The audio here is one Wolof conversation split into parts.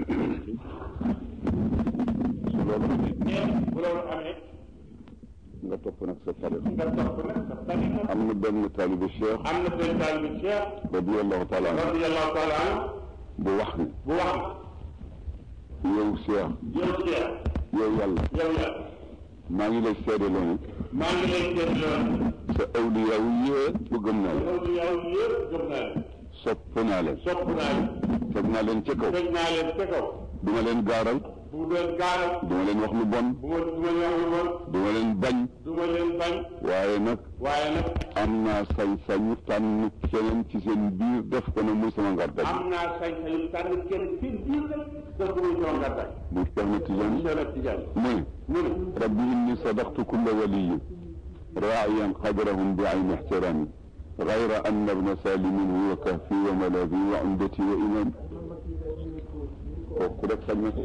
su loolu amee nee bu loolu amee nga topp nag sa tariqa nga topp nag sa tariqa am na benn taalibe cheikh am na benn taalibe Cheikh radiallahu taala anhu radiyallahu taala anhu bu wax ni bu wax yow cheikh yow Cheikh yow yàlla yow yàlla maa ngi lay seedaloo ni maa ngi lay seet loolu sa awliya yëpp gëm naa leen loolu yow yëpp gëm naa leen sopp naa leen sopp naa leen teg naa leen ca kaw teg naa leen ca kaw du ma leen gaaral bu doon gaaral du ma leen wax lu bon bu ma du ma leen wax lu bon du ma leen bañ du ma leen bañ waaye nag waaye nag am naa sañ-sañu tànn keneen ci seen biir def ko ne muy sama ngardag am naa sañ-sañu tànn kenn seen biir rek def ko muy sama ngardag bu Cheikh na Tijaan Cheikh Tidiane mu ne mu ne rabbi inni sadaqtu kulla waliyin raa'iyan qadrahum bi ayni ixtiraami gayra anna ibna salimin huwa kahfi wa malabi wa umdati wa imam kooku rek sañ na ko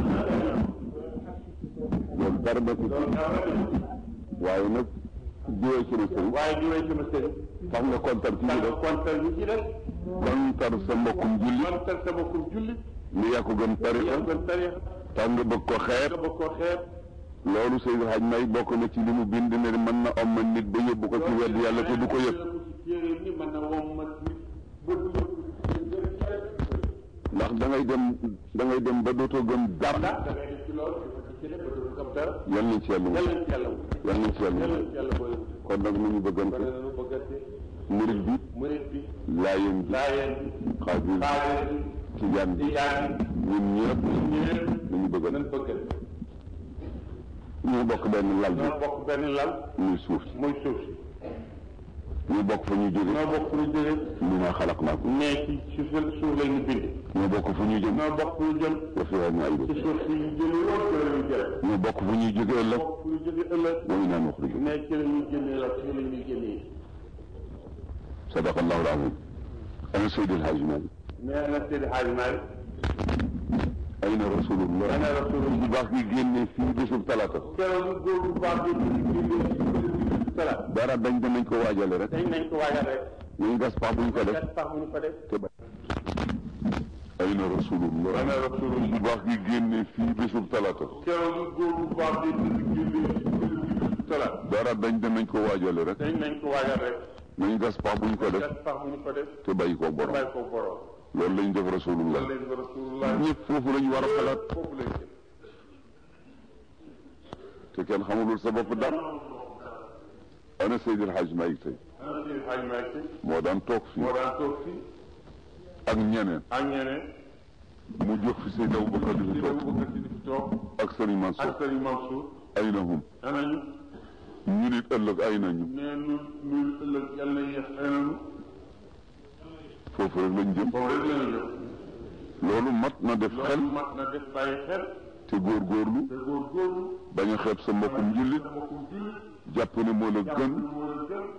loolu dara na ko waaye nag jiwee ci na sëriñ waaye jiwee sama sëriñ tax nga kontar ci ñu tànn def kontal ñu ci def kontar sa mbokkum julli kontal sama kum julli ni yaa ko gën tariqa yow gën tarixa tax nga bëgg ko xeeb nga bëgg koo xeeb loolu Seydi Hadj May bokk na ci li mu bind ne mën na omma nit ba yóbbu ko ci wedd yàlla te du ko yëg téere ni mën na wom ma nit ba du ndax da ngay dem da ngay dem ba dootoo gëm dara da ngay def ci loolu di ko ci def ba du gëm dara yal nañ ci yàlla yàlla wut ci yàlla wut yal nañ ci yàlla yàlla wut ci yàlla booy kon nag nu ñu kon bëggante nañu bëggante murit bi murit bi laayeen bi laayeen bi xaadir xaadir bi bi tijaan bi tijaan ñun ñëpp bi ñëpp nu ñu bëggante nañ bëggante ñu bokk benn lal bi ñoo bokk benn lal muy suuf si muy suuf si ñu bokk fa ñu jóge ñoo bokk fu ñu jóge ñu ma xalaq naa ko ne ci ci suuf suuf la ñu bind ñoo bokk fu ñu jëm ñoo bokk fu ñu jëm wa fiha ci nu'iidu suuf si ñu jëlee woon ci la ñu jël ñoo bokk fu ñuy jóge ëllëg bokk fu ñu jóge ëllëg wa minhaa nuxrijukum ne ci la ñuy génnee la ci la ñuy génnee sadaqa allahu al-aziim ana Seydi El Hadji Malick nee na Seydi Hadji Malick ayna rasulullah ana rasulullah bu baax gi génne fii bésub talaata keroog góor bu baax bi ñu génnee ci sala dara dañ danañ ko waajale rek dañ nañ ko waajal rek ñu gas pax buñ ko def kat tax mu ñu ko def te ba ayna rasulullah ana rasulullah bu baax gi génne fii bésub talaata keroog góor bu baax bi ñu génnee ci sala dara dañ danañ ko waajale rek dañ nañ ko waajal rek nañ gas pax buñ ko def kat tax mu ñu ko def te bàyyi ko te borom bàyyi ko borom loolu lañ def rasulullah loolu lañ ko rasulullah ñëpp foofu lañ war a xalaat foofu lañ jëm te kenn xamulul sa bopp dara ana Seydi El Hadji Malick tey ana Seydi Hadji Malick moo daan toog fii moo daan toog fii ak ñeneen ak ñeneen mu jox fi Seydi Aboubacar di fi di toog daw bëgg di fi toog ak Serigne Mansour ak Serigne Mansour ay na hum anañu ñu nit ëllëg ay nañu nee nu nu ëllëg yàlla na yéex anañu foofu rek lañ jëm boobu rek la ñu jëm loolu mat na def xel loolu mat na def bàyyi xel te góorgóorlu te góorgóorlu bañ a xeeb sa mbokkum jullit sa mbokkum jullit jàpp ne moo la jàpp gën ne moo la gën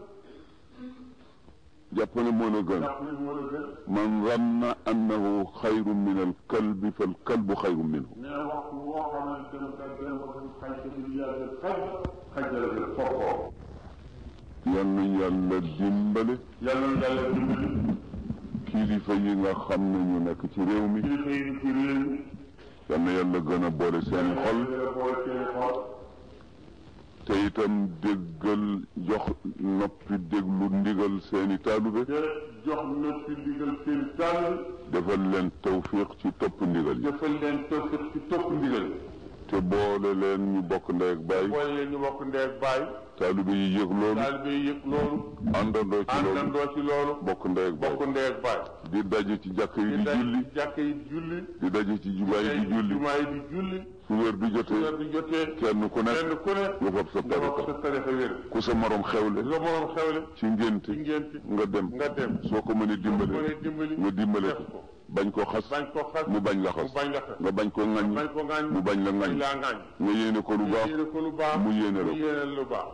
jàpp ne moo la gën jàpp ne moo la gën man zanna annahu xayrun min al kalbi fal kalbu xayrun minhu nee na waxtu woo xamante ne ka gën ko gën xaj te du yàlla xaj xaj la gën foofoo yal nañu yàlla dimbale yàlla na yàlla dimbali kilifa yi nga xam ne ñu nekk ci réew mi kilifa yi ci réew mi yal na yàlla gën a boole seeni xol yàlla boole seen xol te itam déggal jox noppi déglu ndigal seeni taalube te jox na ci ndigal seen tànn defal leen tawfiq ci topp ndigal yi jëfal leen tawfiq ci topp ndigal te boole leen ñu bokk ndey ak baay boole leen ñu bokk ndee ak baay taalube yi yëg loolu taalibe yi yëg loolu àndandoo ci loolu àndandoo ci loolu bokk ndey ak baay bokk ndee ak baay di daje ci jàkk yi di daj julli jàkk yi julli di daje ci jumaa yi di julli jumaa yi di julli su wér bi weer jotee bi jotee kenn ku nekk kenn ku ne nga fab sa nga wax tariqa sa tarixa wér ku sa morom xewle nga moroom xewle ci ngénte ci ngénti nga dem nga dem soo ko mënee mu dimbale ne dimbali nga dimbale def ko ko bañ koo xas bañ ko xas mu bañ la mu xas bañ la xas nga bañ koo ŋaññi bañ ko ngaañ mu bañ la bañ ŋaññi laa ngaañ nga yéene ko lu baax yéene ko lu baax mu yéene la mu ko yéene lu baax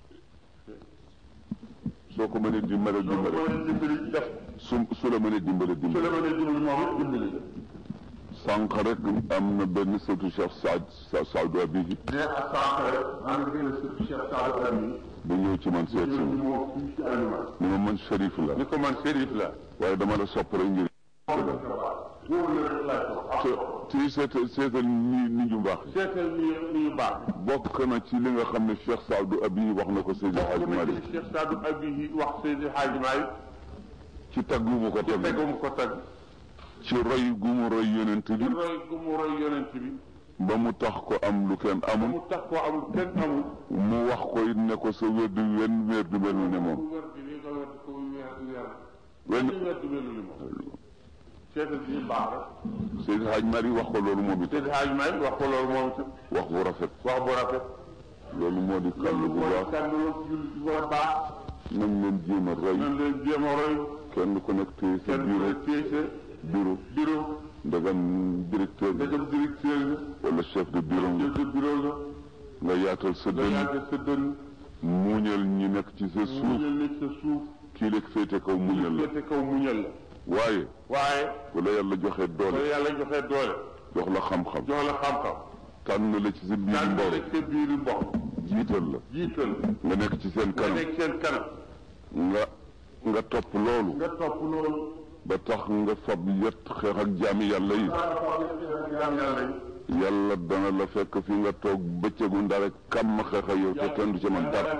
soo ko mënee dimbale soo ko dimbale mënee dimbali def su su la mënee dimbale su la dimbale mënee dimbali moom it dimbali sànq rek am na benn sëtu Cheikh Saad Saadu Abihi ne ak sànq rek am na benn sëtu Cheikh Saadu Ami bu ñëw ci man seet si ñëw ci ma moom fii ci aliment ni ma man Cherif la ni ko man sérif la waaye dama la sopp rek ngir boobu la rek laay ci seetal seetal ni ni ñu baax seetal ni ni ñu baax bokk na ci li nga xam ne Cheikh Saadou Abi wax na ko Seydi Hadji Malick Cheikh Sadou Abi wax Seydi Hadji Malick ci tagg gu mu ko ci tagg tegum ko tagg ci roy gu mu roy yonent ci bi roy gu mu roy yonent bi ba mu tax ko am lu kenn ba amul mu tax koo amul kenn amul mu wax ko it ne ko sa wérdu wenn wérdu mel ne moom ku wér di li nga wér ko wér di wér wenn li wér di melu ni moom seetal ni ñu baax rek Seydi Hadji Malick wax ko loolu moom it Seydi Hadji Malick wax ko loolu moom itam wax bu rafet wax bu rafet loolu moo di kàll loolu bu mooy baax kàddu la jullit bu war a baax nañ leen jéem a roy nañ leen jéem a roy kenn ku nekk téye sa kenn ku bureau ne téye sa bureau bureau ndegam directeur bi dajam directeur nga wala chef de bureau nga chef de bureau nga nga yaatal sa nga dënn yàgg sa dënn muñal ñi nekk ci sa mu suuf ñël nekk sa suuf kii lekk féete kaw muñal la féete kaw muñal la waaye waaye bu la yàlla joxee ba doole yàlla joxee doole jox la xam-xam jox la xam-xam tànn la ci sa biir daan mboor nekk sa biiri mbokk jiital la jiital nga nekk ci seen nga kanam nekk seen kanam nga nga topp loolu nga topp loolu ba tax nga fab yet xeex ak jaami yàlla yi jaam yàlla yi yàlla dana la fekk fi nga toog bëccëgu ndare kam xeex ak yow te kenn du ci man dara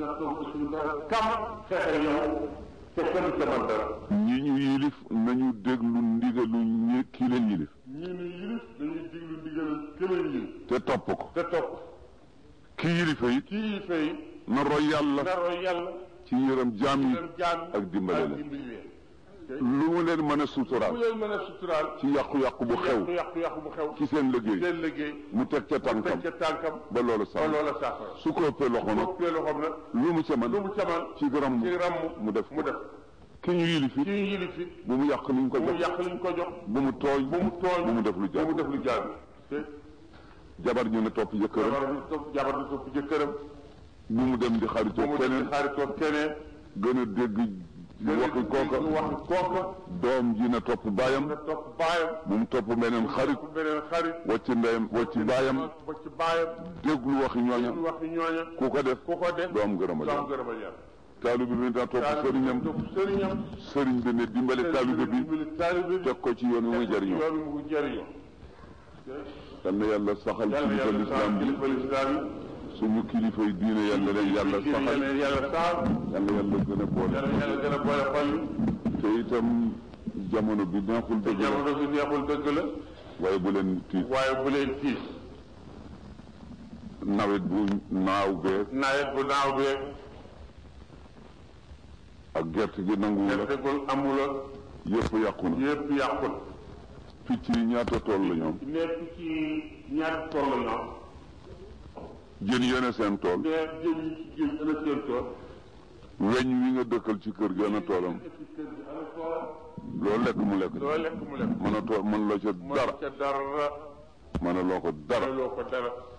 kam xeexe yow te kenn du ca man dara ñi ñu yilif nañu déglu ndigalu ñi kii leen yilif ñii ni yilif dañuy diglu ndigal këleen yilif te topp ko te topp ki yilifa it kii yi fay na roy yàlla naroo yàlla ci yërëm jaam yi leen jaam ak dimbale ak leen dimbali leen lu mu leen mën a bu suturaal leen mën a suturaal ci yàqu-yàqu bu xew yàqu yàqu bu xew ci seen liggéey seen liggéey mu teg ca tànkam teg ca tànkam ba loolu ba sax loola saafara su ko ëppee loxo nag boppee loxoom nag lu mu ca mën lu mu camal ci gërëm ci ràmm mu def mu def ki ñu yilif it kii yilif it bu mu yàq liñ ko bu mu jox yàq liñ ko jox bu mu tooñ bu mu tooñ bu mu def lu bu mu jaar def lu jaar te jabar ñu ne topp jëkkëram jabar du topp jabar du topp jëkkëram bu mu dem di bu xaritoo mu dem keneen di xaritoo keneen gën a dégg waxi kooka waxi kooka doom ji na topp baayam nga topp baayam bu mu topp beneen xarit ku beneen xarit wacc ndeyam wacc baayam ba ci baayam déglu waxi ñooña ñu wax ñooña ku ko def ku ko def doo am gërëmal doo am yàlla gërëmal yàlla taalibe bi na topp sëriñam topp sëriñam sëriñ bi ne dimbale taalibe bi dimbali taalibe bi teg ko ci yoon wi muy jariñoo yoon wi mu jariñoo yal na yàlla saxal yàlla kilifa yàlla lislaam saxal bi kilifa lislaam yi suñu kilifa yi diine yàlla leen yàlla saxal yàlla yàlla saxal yàlla yàlla gën a boole yàlla yàlla gën a boole xol yi te itam jamono bi neexul te dëgg la jamono bi neexul dëgg la waaye bu leen tiit waaye bu leen tiis nawet bu naaw beeg nawet bu naaw beeg ak gerte gi nanguwu la gertegul amula yëpp yàqu na yëpp yàqul picc yi ñaata tool la ñoom nekk ci ñaari tool la ñoom jën yene seen tool mais jën yi ci géej ana seen tool weñ wi nga dëkkal ci kër gi ana toolam ci kër gi ana toolam loo lekk mu lekk loo lekk mu lekk mën a tool mën loo ca mën dara ca dara mën a loo ko dara mënuloo ko dara